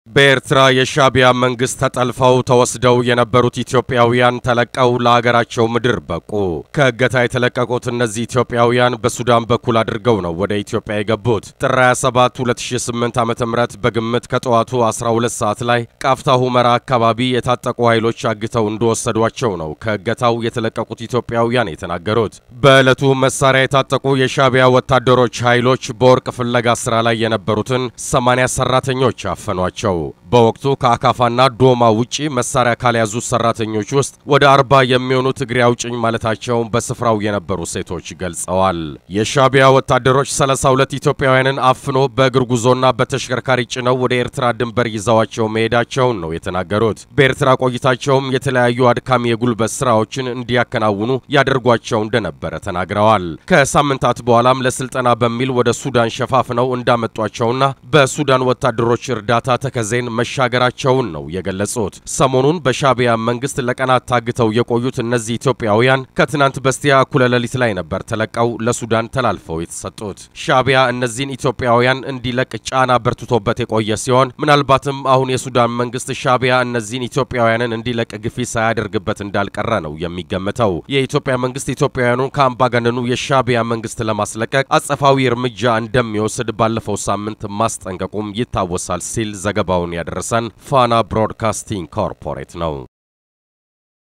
በኤርትራ የሻዕቢያ መንግስት ተጠልፈው ተወስደው የነበሩት ኢትዮጵያውያን ተለቀው ለአገራቸው ምድር በቁ። ከእገታ የተለቀቁት እነዚህ ኢትዮጵያውያን በሱዳን በኩል አድርገው ነው ወደ ኢትዮጵያ የገቡት። ጥር 27 2008 ዓ.ም በግምት ከጠዋቱ 12 ሰዓት ላይ ቃፍታ ሁመራ አካባቢ የታጠቁ ኃይሎች አግተው እንደወሰዷቸው ነው ከእገታው የተለቀቁት ኢትዮጵያውያን የተናገሩት። በዕለቱ መሳሪያ የታጠቁ የሻዕቢያ ወታደሮች ኃይሎች በወርቅ ፍለጋ ስራ ላይ የነበሩትን 80 ሰራተኞች አፈኗቸው። በወቅቱ ከአካፋና ዶማ ውጪ መሳሪያ ካልያዙ ሰራተኞች ውስጥ ወደ አርባ የሚሆኑት እግሬ አውጭኝ ማለታቸውን በስፍራው የነበሩ ሴቶች ገልጸዋል። የሻዕቢያ ወታደሮች 32 ኢትዮጵያውያንን አፍኖ በእግር ጉዞና በተሽከርካሪ ጭነው ወደ ኤርትራ ድንበር ይዘዋቸው መሄዳቸውን ነው የተናገሩት። በኤርትራ ቆይታቸውም የተለያዩ አድካሚ የጉልበት ስራዎችን እንዲያከናውኑ ያደርጓቸው እንደነበረ ተናግረዋል። ከሳምንታት በኋላም ለስልጠና በሚል ወደ ሱዳን ሸፋፍነው እንዳመጧቸውና በሱዳን ወታደሮች እርዳታ ተከዜን መሻገራቸውን ነው የገለጹት። ሰሞኑን በሻዕቢያ መንግስት ለቀናት ታግተው የቆዩት እነዚህ ኢትዮጵያውያን ከትናንት በስቲያ እኩለ ሌሊት ላይ ነበር ተለቀው ለሱዳን ተላልፈው የተሰጡት። ሻዕቢያ እነዚህን ኢትዮጵያውያን እንዲለቅ ጫና በርትቶበት የቆየ ሲሆን ምናልባትም አሁን የሱዳን መንግስት ሻዕቢያ እነዚህን ኢትዮጵያውያንን እንዲለቅ ግፊት ሳያደርግበት እንዳልቀረ ነው የሚገመተው። የኢትዮጵያ መንግስት ኢትዮጵያውያኑን ከአምባገነኑ የሻዕቢያ መንግስት ለማስለቀቅ አጸፋዊ እርምጃ እንደሚወስድ ባለፈው ሳምንት ማስጠንቀቁም ይታወሳል ሲል ዘገባውን ያደረሰን ፋና ብሮድካስቲንግ ኮርፖሬት ነው።